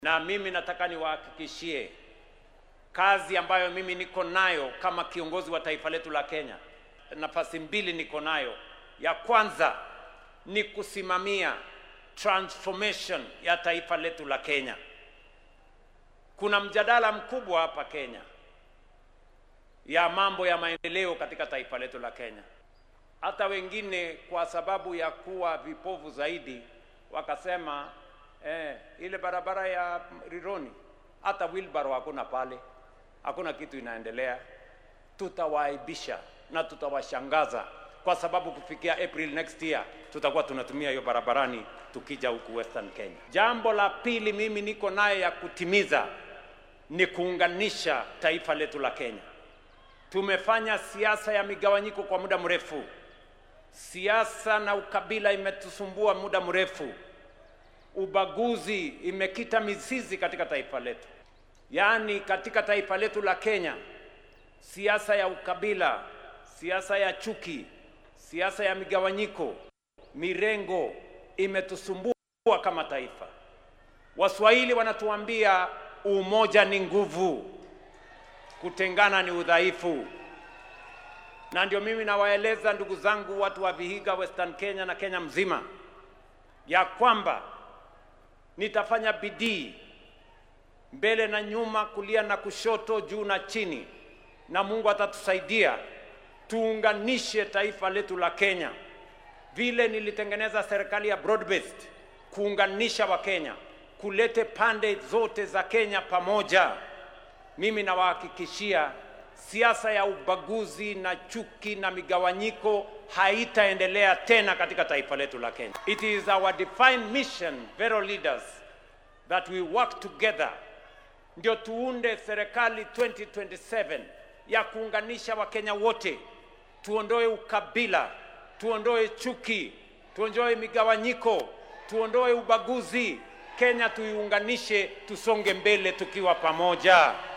na mimi nataka niwahakikishie kazi ambayo mimi niko nayo kama kiongozi wa taifa letu la Kenya. Nafasi mbili niko nayo. Ya kwanza ni kusimamia transformation ya taifa letu la Kenya. Kuna mjadala mkubwa hapa Kenya ya mambo ya maendeleo katika taifa letu la Kenya. Hata wengine kwa sababu ya kuwa vipofu zaidi wakasema eh, ile barabara ya Rironi hata wheelbarrow hakuna pale, hakuna kitu inaendelea. Tutawaaibisha na tutawashangaza kwa sababu kufikia April next year tutakuwa tunatumia hiyo barabarani tukija huku Western Kenya. Jambo la pili mimi niko naye ya kutimiza ni kuunganisha taifa letu la Kenya. Tumefanya siasa ya migawanyiko kwa muda mrefu. Siasa na ukabila imetusumbua muda mrefu. Ubaguzi imekita mizizi katika taifa letu, yaani katika taifa letu la Kenya, siasa ya ukabila, siasa ya chuki, siasa ya migawanyiko, mirengo imetusumbua kama taifa. Waswahili wanatuambia umoja ni nguvu, kutengana ni udhaifu. Na ndio mimi nawaeleza ndugu zangu watu wa Vihiga, Western Kenya na Kenya mzima ya kwamba nitafanya bidii mbele na nyuma, kulia na kushoto, juu na chini, na Mungu atatusaidia tuunganishe taifa letu la Kenya, vile nilitengeneza serikali ya broad based kuunganisha Wakenya, kulete pande zote za Kenya pamoja. Mimi nawahakikishia siasa ya ubaguzi na chuki na migawanyiko haitaendelea tena katika taifa letu la Kenya. It is our defined mission, fellow leaders, that we work together ndio tuunde serikali 2027 ya kuunganisha Wakenya wote, tuondoe ukabila, tuondoe chuki, tuondoe migawanyiko, tuondoe ubaguzi. Kenya tuiunganishe, tusonge mbele tukiwa pamoja.